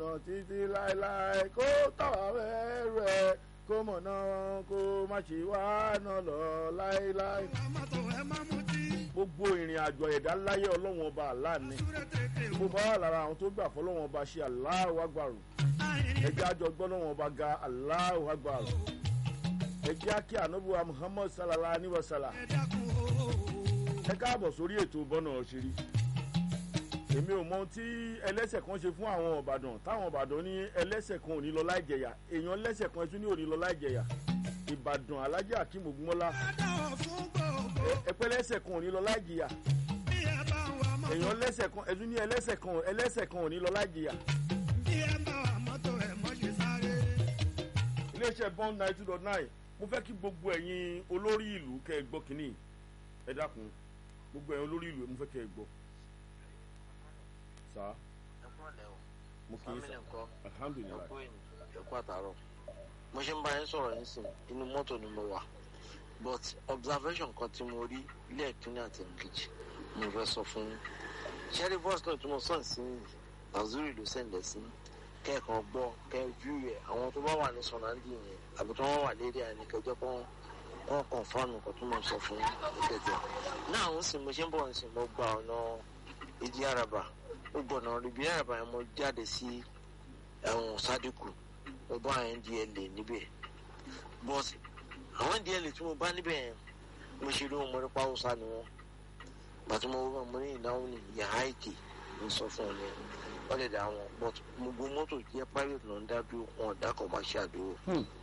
mọ̀nà títí láéláé kó tàwa mẹ́rù ẹ̀ kó mọ̀nà kó má ṣe wá náà lọ láéláé. gbogbo ìrìn àjò ẹ̀dá láyé ọlọ́wọ́n ọba àlá ni mo bá wà lára àwọn tó gbà fọlọ́wọ́n ọba ṣe Allahu Akbar ẹjẹ́ àjọ gbọ́lọ́wọ́n ọba ga Allahu Akbar ẹjẹ́ àkí ànábùwà Muhammad sallallahu alayhi wa sallam ẹ káàbọ̀ sórí ètò bọ́nà òṣèré èmi ò mọ ohun tí ẹlẹ́sẹ̀ kan ṣe fún àwọn ọ̀bàdàn táwọn ọ̀bàdàn ní ẹlẹ́sẹ̀ kan ò ní lọ láì jẹ̀yà èèyàn lẹ́sẹ̀ kan ẹtún ní ò ní lọ láì jẹ̀yà ìbàdàn alájà akeem ogunmọ́lá ẹpẹ́ lẹ́sẹ̀ kan ò ní lọ láì jìyà èèyàn lẹ́sẹ̀ kan ẹtún ní ẹlẹ́sẹ̀ kan ẹlẹ́sẹ̀ kan ò ní lọ láì jìyà. iléeṣẹ́ bond nine two dot nine mo fẹ́ kí gbogbo ẹ̀yin olórí ìlú kẹ́ ẹ gbọ́ kínní ẹ dákun gbogbo ẹ̀yin olórí ìlú mo fẹ́ kẹ́ ẹ gbọ́ sa mo kì í sa alhamdulilayi ẹkú àtàrọ mo ṣe ń bá yín sọ̀rọ̀ yín sìn inú mọ́tò ni mo wà but observation kan tí mo rí ilé ìkíní àti ìkejì mo fẹ́ sọ fún yín ṣẹ́rí bọ́ọ̀sì náà tí mo sàn sí azuri ló sẹ̀ǹdẹ̀ sí kẹ́ẹ̀kan gbọ́ kẹ́ẹ̀ view yẹ àwọn tó bá wà ní sọ̀nàndì yẹn àbí tó wọ́n wà lérí àyẹ̀ní kẹjọ́ kan wọ́n kàn fáànù kan tó mọ̀ sọ fún yín tẹ̀tẹ̀ náà ń sìn mo ṣe ń bọ̀ ń sìn mo gba ọ̀nà ìdí àràbà ó gbọ̀nà ríbi àràbà yẹn mo jáde sí ẹ̀wọ̀n sádìkù mo bá àwọn ndla níbẹ̀ but àwọn ndla tí mo bá níbẹ̀ yẹn mo ṣe rí wọn mo rí pàwọ́sá ni wọn bàtí mo wọ́n mo ní ìnáwó ní yàrá ìkè ń sọ fún ọ ní wọ́n lè dá wọn but gbogbo mọ́tò jẹ́ private náà ń dá dúró wọn ọ̀dà commercial dúró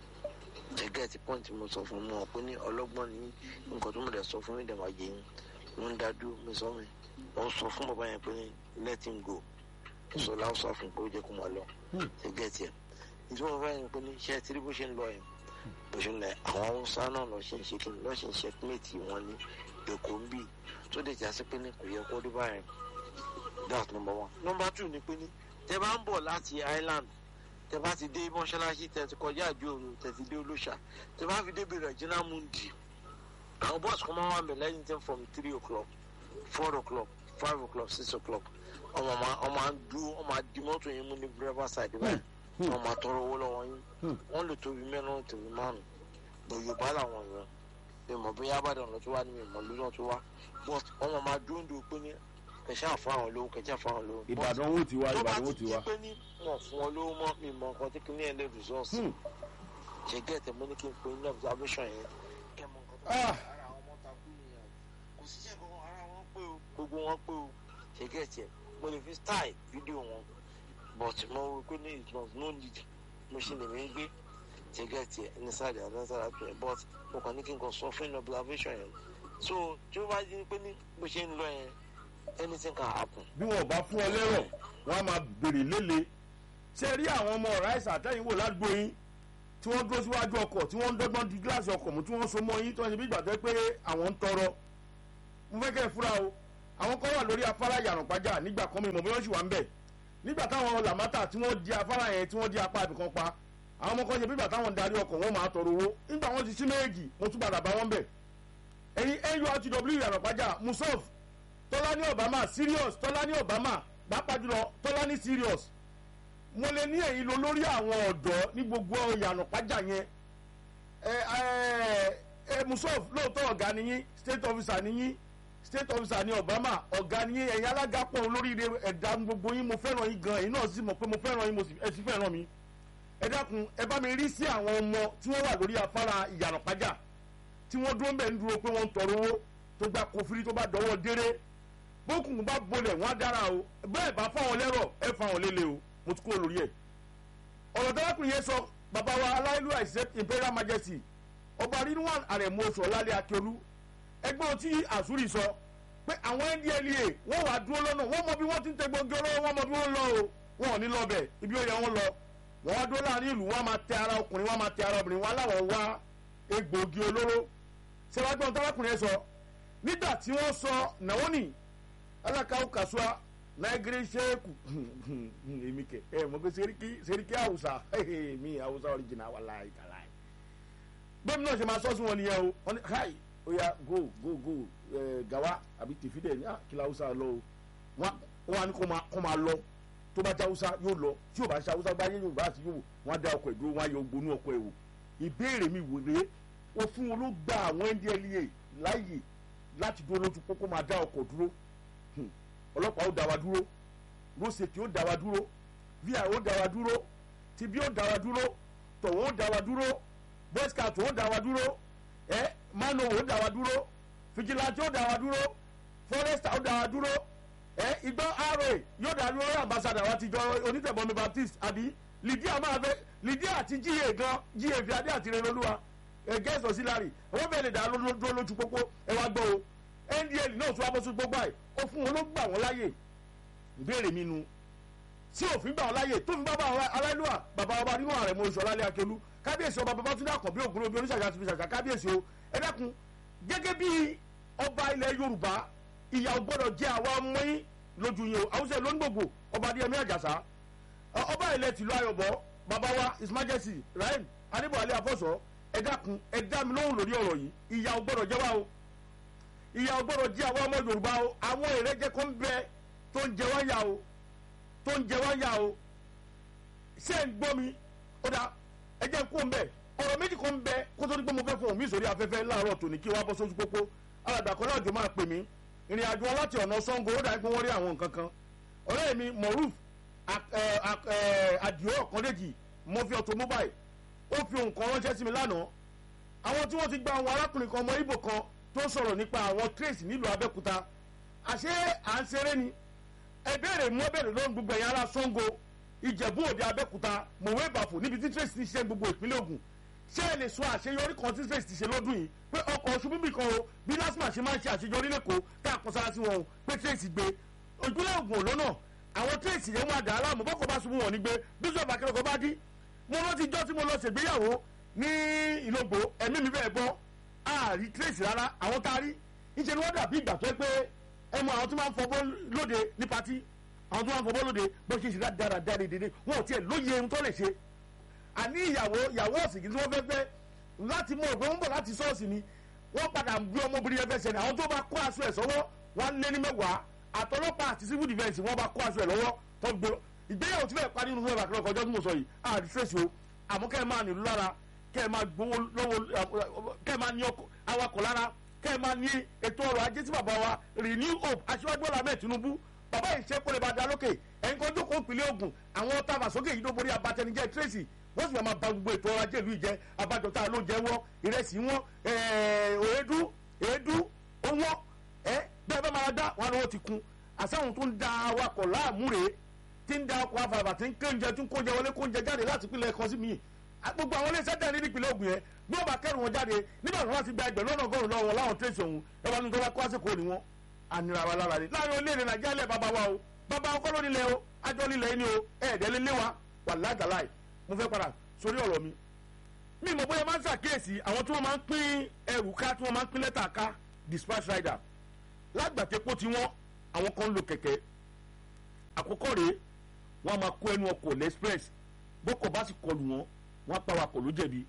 gẹ́gẹ́ ti point mo sọ fún wọn pé ní ọlọ́gbọ́n ní nǹkan tó mo dẹ̀ sọ fún mi dẹ̀ máa yẹ yín ló ń dá dúró mi sọ mi wọ́n sọ fún bàbá yẹn pé ní let him go sọ láwùsọ fún pé ó jẹ́ kó máa lọ gẹ́gẹ́ tiẹ̀ nítorí wọn fẹ́ yẹn pé ní ṣe tí bó ṣe ń lọ yẹn bó ṣe ń lọ àwọn haúsá náà lọ ṣe ń ṣe kí lọ ṣe ń ṣe pímẹ́tì wọn ní èkó ń bì tó dé jásí pé ní kò yẹ kó rí báyẹn that's number one number two ni pé ní tẹ bá ń bọ̀ láti island tẹ bá ti dé mọ́ṣáláṣí tẹ ti kọjá àjò òru tẹ ti dé olóṣà tẹ bá fi débi regina mundi àwọn bọ́ọ̀sì kan máa wà mí lẹ́yìn tí from three o'clock four o'clock five o'clock six o'clock ọmọ ma ọmọ à ń dúró ọmọ àdì mọ́tò yẹn mú ní driver side báyìí ọmọ àtọrọ owó lọ́wọ́ yín wọ́n lè tóbi mẹ́rin tóbi márùn bọ̀ yorùbá làwọn yẹn mi mọ̀ bóyá àbàdàn lọ tó wá ní mi mọ̀ lórí tó wá but ọmọ máa dúró ń dúró pé ní kẹ̀ṣẹ́ àfọ̀hún lówó kẹ̀ṣẹ́ àfọ̀hún lówó. ìbàdàn wo ti wá ìbàdàn wo ti wá. tó bá ti di pé ní wọn fún wọn lówó mọ́ mi mọ̀ nǹkan tí kì ní ẹ̀ lè resource ṣe gẹ́tẹ̀ mo ní kí n pe ní observation yẹn kẹ́ mọ̀ nǹkan tó ara àwọn ọmọ takú nìyẹn kò sí ṣe kankan ara wọn pé o gbogbo wọn pé o ṣe gẹ́tẹ̀ mo lè fi style fídíò wọn but mo rò pé ní it was no need mo ṣe lè mí gbé ṣe gẹ́tẹ̀ ní sáàdì àdáńsára pé but mo kàn ní kí n kàn sọ fún ní observation yẹn so tí ó bá di pé ní bó ṣe ń lọ yẹn anything can happen. bí wọn ò bá fún ọ lẹ́rọ̀ wọn á máa béèrè léle ṣé rí àwọn ọmọ ráìsì àtẹ̀yìnwó ládùúgbò yín tí wọ́n dúró síwájú ọkọ̀ tí wọ́n ń dọ́gbọ́n di gíláàsì ọkọ̀ mú tí wọ́n so mọ́ yín tí wọ́n ṣe bí ìgbà tẹ́ pé àwọn ń tọrọ mo fẹ́ kẹ́ ẹ fúra o àwọn kan wà lórí afárá yàrá nígbà kan mi mọ̀ bí wọ́n sì wà ń bẹ̀ nígbà táwọn làmátà tí wọ́n di afárá yẹn tí wọ́n di apá ibìkan pa àwọn ọmọ kan ṣe bí ìgbà táwọn ń darí ọkọ̀ wọn máa tọrọ owó nígbà wọn ti sí méjì mo tún padà bá wọn bẹ̀ ẹ̀yin nurtw yàrá pàjá musof tọ́lání obama serious tọ́lání obama pàápàá jùlọ tọ́lání serious mo lè ní ẹ̀yin lọ lórí àwọn ọ̀dọ́ ní gbogbo ìyànà pàjá yẹn ẹ ẹ ẹ musof lóòótọ́ ọ̀gá niyín state officer niyín state officer ni obama ọ̀gá niyín ẹ̀yin alága pọ̀ lórí ẹ̀dá gbogbo yín mo fẹ́ràn yín gan ẹ̀yin náà sì mọ̀ pé mo fẹ́ràn yín mo sì fẹ́ràn mi ẹ dákun ẹ bá mi rí sí àwọn ọmọ tí wọ́n wà lórí afárá ìyànà pàjá tí wọ́n dúró ń bẹ̀ ń dúró pé wọ́n ń tọrọ owó tó gba kófìrí tó bá dọwọ́ déré bókùn bá bolẹ̀ wọ́n á dára o bẹ́ẹ̀ bá fáwọn lẹ́rọ̀ ẹ fáwọn lélẹ̀ o mo ti kúrò lórí ẹ̀. ọ̀rọ̀ dárákùnrin yẹn sọ bàbá wa aláìlú àìsẹ́ imperial majesty ọba rinwan àrẹ̀mú oṣù ọ̀làlẹ̀ akíolú ẹgbẹ́ tí àsúrì sọ pé àwọn ndla wọ́n wàá dúró lọ́nà wọ́n mọ bí wọ́n ti ń tẹ gbogbo olówó wọ́n mọ bí wọ́n lọ o wọn ò ní lọ bẹ̀ ibi ó yẹ wọ́n lọ wọ́n wá dúró láàrin ìlú wọ́n máa tẹ ara ọkùnrin wọ́n máa tẹ ara obìnrin wọn aláwọ̀ wá egbòogi olóró sẹ́wágbọ́n dárákùnrin yẹn sọ nígbà tí wọ́n sọ Naomi alakaw kasua naigiri seku èmi kẹ ẹ mọ pé seriki seriki hausa mi hausa original walayi talayi bẹ́ẹ̀ni náà ṣe máa sọ sí wọn nìyẹn o wọn ni hi oya go go go ẹ gawa àbí tèfídẹ ní kìlá hausa lọ o wọn wà ní kó máa lọ tó bá jáwúsá yóò lọ tí ò bá ṣe haúsá báyé yorùbá àti yorùbá wọn á da ọkọ̀ ìdúró wọn á yọ gbónú ọkọ̀ ẹ̀wò ìbéèrè mi wò rèé òfin wo ló gba àwọn ndlea láàyè láti dúró lójú pópó máa dá ọkọ̀ dúró Hmm. ọlọ́pàá ó dá wa dúró rosette ó dá wa dúró vi ó dá wa dúró tibi ó dá wa dúró tọ̀wọ́ ó dá wa dúró boy scout ó dá wa dúró ẹ mano ó dá wa dúró vigilante ó dá wa dúró forester ó dá wa dúró ẹ igbó ra yóò dá dúró ambassador wa ti jọ onítẹ̀bọmi baptist àbí lydia máa fẹ́ lydia àti ga gan ga fi adé àti renolúwa ẹ guest auxiliary owó bẹ́ẹ̀ lè dá ló- dúró lójú pópó ẹ wá gbọ́ o ndl náà tún wá bọ́ sí gbogbo àì ó fún wọn ló gbà wọ́n láyè ìbéèrè mi nu tí òfin gbà wọn láyè tó fi bá bá àwọn aláìlúwà bàbá ọba nínú ààrẹ mọ oṣù ọlálẹ akelu kábíyèsí ọba babatunde àkànbí ògúnlé obi oníṣàṣà ti fi ṣàṣà kábíyèsí o ẹ dákun gẹ́gẹ́ bí ọba ilẹ̀ yorùbá ìyà ò gbọ́dọ̀ jẹ́ àwa ọmọ yín lójú yín o àwùjọ lóńgbògbò ọba adéyẹmí àjàsá ọ- ọba ilẹ̀ tìlú ayọ̀bọ bàbá wa his majesty rahim adébọ̀wálé afọ́sọ ẹ dákun ẹ dá mi lóhùn lórí ọ̀rọ̀ yìí ìyà ò gbọ́dọ̀ jẹ́ wa o ìyà ò gbọ́dọ̀ jẹ́ àwọn ọmọ yorùbá o àwọn èrèjẹ kan ń bẹ tó ń jẹ wá yà o tó ń jẹ wá yà o ṣé ń gbọ́ mi ó dá ẹ jẹ́ kó ń bẹ̀ ọ̀rọ̀ méjì kan ń bẹ kó tó ní pé mo fẹ́ fún mi sórí afẹ́fẹ́ láàárọ̀ tòní kí wàá bọ́ sójú pópó alàgbà kan láàjò máa pè mí ìrìn àjò wọn láti ọ̀nà sango ó dà pé wọ́n rí àwọn nǹkan kan ọ̀rẹ́ mi moruf àdìo ọ̀kàndéjì mọ́fí automobile ó fi nǹkan ránṣẹ́ sí mi lánàá àwọn tí wọ́n ti gba àwọn arákùnrin kan ọmọ ibo kan tó sọ̀rọ̀ nípa àwọn trace nílùú abẹ́òkúta àṣé à ń ṣeré ni ẹ béèrè mú ẹbẹ̀rẹ̀ lóhùn gbogbo ẹ̀yà ara sango ìjẹ̀bú òde abẹ́òkúta mọ̀wé ìbàfò níbi tí trace ti ṣe gbogbo ìpínlẹ̀ ògùn ṣé ẹ lè sọ àṣeyọrí kan tí trace ti ṣe lọ́dún yìí pé ọkọ̀ ṣubú bì kan o bí lásìmọ̀ ṣe máa ń ṣe àṣeyọrí lẹ́kọ̀ọ́ tá a kọ sára sí wọn o pé trace gbé ìpínlẹ̀ ògùn ò lọ́nà àwọn trace yẹn wà dá aláàmú bọ́kọ̀ bá ṣubú wọn ní gbé bíṣọ̀bù akẹ́kọ̀ọ́ bá dí mo rántí jọ́ tí mo lọ ṣègbéyàwó ní ìlógbò ẹ̀mí mi bẹ́ẹ̀ bọ́ àárí trace rárá àwọn tá a rí níṣẹ́ ni wọ́n dàbí ìgbà tó ẹ pé ẹ mọ àwọn tó máa ń fọbọ́ lóde ní patí àwọn tó máa ń fọbọ́ lóde bó ṣe ṣe dára dára dédé wọn ò tiẹ̀ lóye ohun tó lè ṣe àní ìyàwó ìyàwó ọ̀sìn kì í tí wọ́n fẹ́ fẹ́ láti mọ òpin wọn bọ̀ láti ṣọ́ọ̀ṣì ni wọ́n padà ń gbé ọmọbìnrin yẹn fẹsẹ̀ ní àwọn tó bá kó aṣọ ẹ̀ sọ́wọ́ wọn lé ní mẹ́wàá àtọlọ́pàá àti civil defence wọ́n bá kó aṣọ ẹ̀ lọ́wọ́ tó gbó ìgbéyàwó tí fẹ́ẹ́ parí nínú fún ẹ̀bà kọjọ́ tí mo sọ yìí àti trace o àmọ́ kẹ́ ẹ máa nílùú lára kẹ́ ẹ máa gbowó lọ́wọ́ kẹ́ ẹ máa ní awakọ̀ lára kẹ́ ẹ máa ní ètò ọrọ̀ ajé tí bàbá wa renew hope aṣíwájú bọ́lá ahmed tinubu bàbá yìí ṣe kó lè ba da lókè ẹ̀yin kan jókòó ìpínlẹ̀ ogun àwọn tàbà sókè yìí ló borí abatẹnijẹ́ tracy wọ́n sì máa ba gbogbo ètò ọrọ̀ ajé ìlú ìjẹ́ abájọ tá a ló jẹ́ wọ́n ìrẹsì wọn èédú èédú owó ẹ bẹ́ẹ̀ bá máa dá wọn lọ́wọ́ ti kun àsáhùn tó ń da awakọ̀ láàmú rèé tí ń da ọkọ̀ afàfà tí ń kéńjẹ tí ń kóúnjẹ wọlé kóúnjẹ jáde láti ìpínlẹ̀ kan sí mi gbogbo àwọn iléeṣẹ́ tẹ̀ ní ìpínlẹ̀ Ògùn yẹn bí wọ́n bá kẹ́rù wọn jáde nígbà tí wọ́n ti gba ẹgbẹ̀rún lọ́nà ọgọ́rùn lọ́wọ́ láwọn tẹ̀sí ọ̀hún ẹ wá ní tó bá kó àsìkò ni wọ́n ànira wa lára ni láàrin orílẹ̀-èdè Nàìjíríà lẹ̀ bàbá wa o bàbá ọkọ ló nílẹ̀ o ajọ́ nílẹ̀ ni o ẹ̀ẹ́dẹ́ lé lé wa wà ládàláì mo fẹ́ padà sórí ọ̀rọ̀ mi mi mọ̀ bóyá máa ń ṣàkíyèsí àwọn tí wọ́n máa ń pín ẹrù ká tí wọ́n máa ń pín lẹ́tà ká dispatch rider lágbàtẹ́pọ̀ tí wọ́n àwọn kan ń lo kẹ̀kẹ́ àkọ́kọ́ rèé wọ́n á máa kó ẹnu ọkọ̀ lẹ́spress bọ́kọ̀ bá sì kọlù wọn wọ́n á pa wakọ̀ ló jẹ̀bi.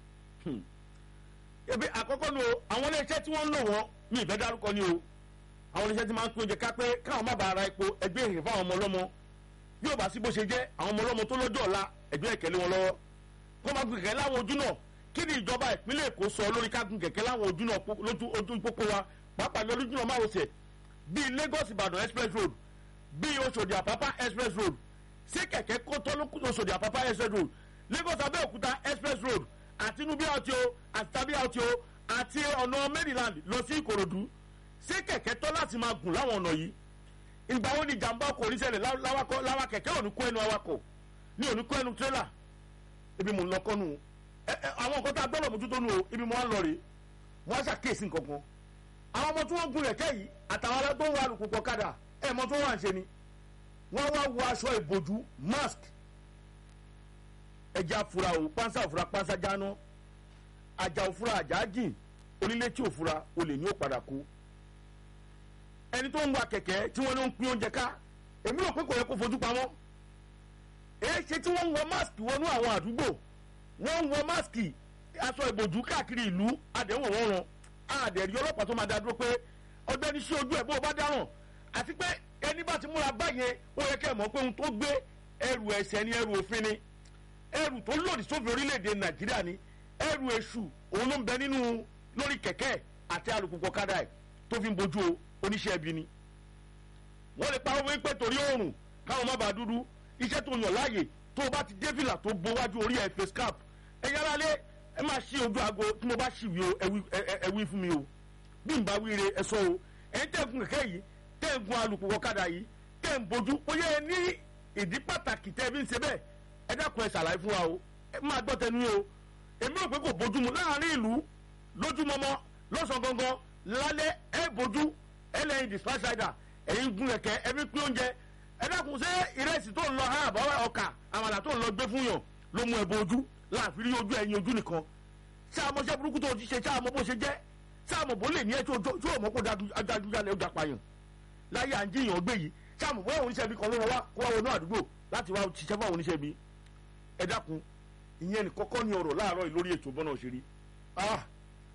ebi àkọ́kọ́ ni o àwọn iléeṣẹ́ tí wọ́n ń lò wọ́n mi ìfẹ́ dárúkọ ni o àwọn iléeṣẹ́ tí máa ń pín oúnjẹ ká pé káwọn má bàa ra epo ẹgbẹ́ ìrìn fáwọn ọmọ ọlọ́mọ bí ó bá sí bó ṣe jẹ́ àwọn ọmọ ọlọ́mọ tó lọ́jọ́ ọ̀la ẹgbẹ́ ìkẹ́lẹ́ wọn lọ́wọ́ kó máa gun kẹ̀kẹ́ láwọn ojú náà kí ni ìjọba ìpínlẹ̀ Èkó sọ lórí ká gun kẹ̀kẹ́ láwọn ojú náà lójú pópó wa pàápàá lójú náà márosẹ̀ bíi Lagos Ìbàdàn express road bíi Òṣòdì Àpápá express road ṣé kẹ̀kẹ́ kó tọ́ ló kú Òṣòdì Àpápá express road Lagos Abẹ́òkúta express road àti inú bí àti o àti tàbí àti o àti ọ̀nà Maryland lọ sí Ìkòròdú ṣé kẹ̀kẹ́ tọ́ láti máa gùn láwọn ọ̀nà yìí ìgbà wo ni ìjàmbá ọkọ̀ oníṣẹ́lẹ̀ láwa kẹ̀kẹ́ òní kó ẹnu awakọ̀ ní òní kó ẹnu tírélà ibi mò ń lọ kọ́nu àwọn nǹkan tá a gbọ́dọ̀ mójútó nu o ibi mo wá ń lọ rèé wọ́n á ṣàkíyèsí nǹkan kan àwọn ọmọ tí wọ́n gun kẹ̀kẹ́ yìí àtàwọn tó ń wa alùpùpù ọ̀kadà ẹ̀ mọ́ tó wà ń ṣe ni wọ́n wá wọ aṣọ ìbòjú mask ẹja fura o pánsá òfura pánsá jáná àjà òfura àjà jìn onílé tí òfura olè ní ó padà kú ẹni tó ń wa kẹ̀kẹ́ tí wọ́n ló ń pín oúnjẹ ká èmi rò pé kò yẹ kó fojú pamọ́ èyí ṣe tí wọ́n ń wọ mask wọnú àwọn àdúgbò wọ́n ń wọ mask aṣọ ìbòjú káàkiri ìlú àdéhùn wọn rán àdẹ̀rí ọlọ́pàá tó máa dá dúró pé ọgbẹ́ni sí ojú ẹ̀ bó o bá dáràn àti pé ẹni bá ti múra báyẹn ó yẹ kẹ́ ẹ̀ mọ̀ pé ohun tó gbé ẹrù ẹ̀ṣẹ̀ ni ẹrù òfin ni ẹrù tó lòdì sófin orílẹ̀-èdè nàìjíríà ni ẹrù èṣù òun ló ń bẹ nínú lórí kẹ̀kẹ́ àti alùpùpù ọ̀kadà ẹ̀ tó fi ń bojú oníṣẹ́ ẹbí ni wọ́n lè pa owó pé torí oòrùn káwọn má bàa dúdú iṣẹ́ tó yàn láàyè tó o bá ti dé fìlà tó bo wájú orí ẹ̀ face cap ẹ yára lé ẹ máa ṣí ojú aago tí mo bá ṣì wí o ẹ wí- ẹ- ẹ- ẹ wí fún mi o bí n bá wíire ẹ sọ o ẹ ń tẹ̀gùn kẹ̀kẹ́ yìí tẹ̀ ń gun alùpùpù ọ̀kadà yìí tẹ̀ ń bojú bóyá ẹ ní ìdí pàtàkì tẹ́ ẹ bí ń ṣe bẹ́ẹ̀ ẹ dákun ẹ ṣàlàyé fún wa o ẹ máa gbọ́ tẹnu yín o èmi rò pé kò bójúmu láàrin ìlú lójúmọmọ lọ́sàn gangan lálẹ́ ẹ bójú ẹ lẹ́yìn dispatch rider ẹ̀yin gun kẹ̀kẹ́ ẹ fi pín oúnjẹ ẹ dákun ṣé ìrẹsì tó ń lọ ha àbáwá ọkà àmàlà tó ń lọ gbé fún yàn ló mú ẹ bójú láàfin rí ojú ẹyin ojú nìkan sáàmọṣẹ́ burúkú tó ti ṣe sáàmọ bó ṣe jẹ́ sáàmọ bó lè ní ẹ tó tó ọmọ kó dájú jalè ó dapayàn láyé à ń jiyàn gbé yìí sáàmọ bóyá oníṣẹ́ ibi kan ló rọ wá kó wá wọnú àdúgbò láti wá ṣiṣẹ́ fún àwọn oníṣẹ́ ibi ẹ dákun ìyẹn ní kọ́kọ́ ní ọ̀rọ̀ láàárọ̀ yìí lórí ètò bọ́nà òṣèré ah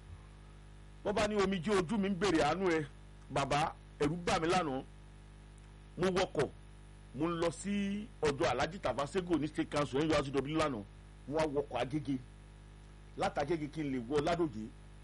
wọ́n bá ní omi jí ojú mi ń bèrè àánú ẹ bàbá ẹ̀rú bà mí lánàá mo wọkọ̀ mo ń lọ sí ọ̀dọ̀ alhaji tafasego ní state council nurcw lánàá mo wá wọkọ̀ agége látàgége kí n lè wọ ládòjé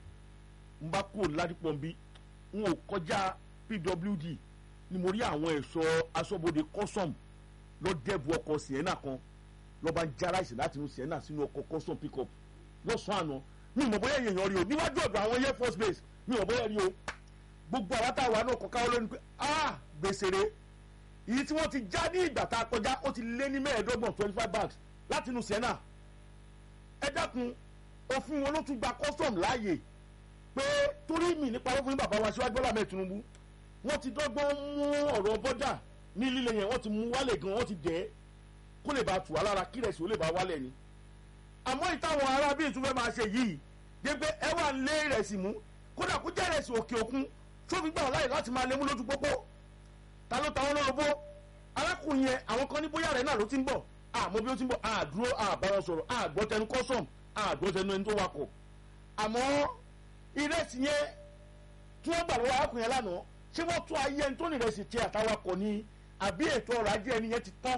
n bá kúrò ládìpọ̀n bí n ò kọjá pwd ni mo rí àwọn ẹ̀ṣọ́ aṣọ́bodè custom lọ́dẹ̀bù ọkọ̀ sienna kan lọ́ba ń já ráìsì láti inú sienna sínú ọkọ̀ custom pickup lọ́sàn-án àná mi ò mọ̀ bóyá èèyàn rí o níwájú ọ̀dọ̀ àwọn air force base mi ò mọ̀ bóyá rí o gbogbo àwọn táwa náà kọ káwọn lónìí pé ah gbèsè re èyí tí wọ́n ti já ní ìgbà tá a kọjá ó ti lé ní mẹ́ẹ̀ẹ́dọ́gbọ̀n twenty five bags láti inú sienna ẹ dákun òfin wọn ló tún gba custom láàyè pé torí mi nípa owó fún bàbá wa síwájú bọ́lá mẹ́ẹ̀ tinubu wọ́n ti dọ́gbọ́n mú ọ̀rọ̀ bọ́dà ní líle yẹn wọ́n ti mú wálẹ̀ gan wọ́n ti dẹ̀ ẹ́ kó lè bá tù wá lára kí rẹ̀sì ó lè bá wálẹ̀ ni àmọ́ ìtàwọn ará bíi tún fẹ́ máa ṣe yìí dé pé ẹ wà ń lé rẹ̀sì mú kódà kó jẹ́ rẹ̀sì òkè òkun tó fi gbà wọ́n láyè láti máa lé mú lójú pópó ta ló ta wọn lọ́rọ̀ bó arákùnrin yẹn àwọn kan ní bóyá rẹ̀ náà ló ti ń bọ̀ àmọ́ bí ó ti ń bọ̀ àdúró àbára sọ̀rọ̀ àgbọ́tẹnu kọ́sọ̀m àgbọ́tẹnu ẹni tó wakọ̀ àmọ́ ìrẹsì yẹn tí wọ́n gbà lọ́wọ́ arákùnrin yẹn lánàá ṣé wọ́n tún ayé ẹni tó ní ìrẹsì tiẹ̀ àtàwakọ̀ ni àbí ètò ọrọ̀ ajé ẹni yẹn ti tán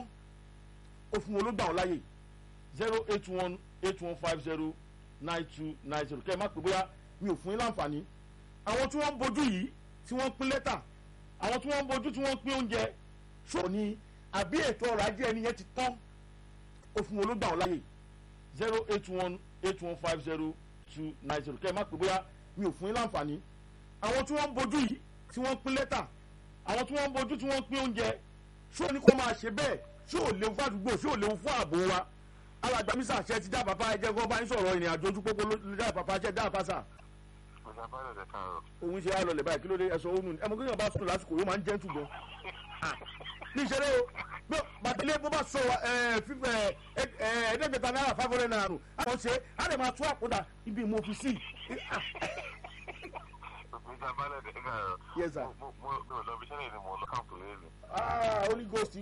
òfin olóògbà wọn láyè zero eight one eight one five zero nine two nine zero kẹ́ ẹ má pè bóyá mi ò fún yín láǹfààní àwọn tí wọ́n ń bojú yìí tí wọ́n ń pín lẹ́tà àwọn tí wọ́n ń bojú tí wọ́n ń pín oúnjẹ ṣòro ni àbí ètò ọrọ̀ ajé ẹni yẹn ti tán òfin olóògbà wọn láyè zero eight one eight one five zero two nine zero kẹ́ ẹ má pè bóyá mi ò fún yín láǹfààní àwọn tí wọ́n ń bojú yìí tí wọ́n ń pín lẹ́tà àwọn tí wọ́n ń bojú tí wọ́n ń pín oúnjẹ ṣó ní kó máa ṣe bẹ́ẹ̀ ṣó ò léwu fún àdúgbò ṣó ò léwu fún ààbò wa alàgbàmísà ṣe ti dá bàbá ẹjẹ kó bá ń sọ̀rọ̀ ìrìn àjò ojú pópó ló dá bàbá ṣe dá bàbá ọjà bá lọ̀dẹ̀ kan rọ̀. òun ṣe àlọ́ lẹ̀ báyìí kí ló dé ẹ̀sọ́ òun ẹ̀mọ́ kéèyàn bá sùn lásìkò yóò máa ń jẹ́ tù gan. ní ìṣeré o bí bàtẹ́lẹ̀ bó bá sọ fífẹ́ ẹ̀ẹ́dẹ́gbẹ̀ta náírà five hundred naira nù àwọn ṣe á lè máa tú àkúdà ibi ìmọ̀ òfìsì. ọjà bá lọ̀dẹ̀ kan rọ̀. Yes, sir. mo mo mo ò lọ bí sẹ́lẹ̀ ni mo lọ káàpù lẹ́nu. ah holy ghost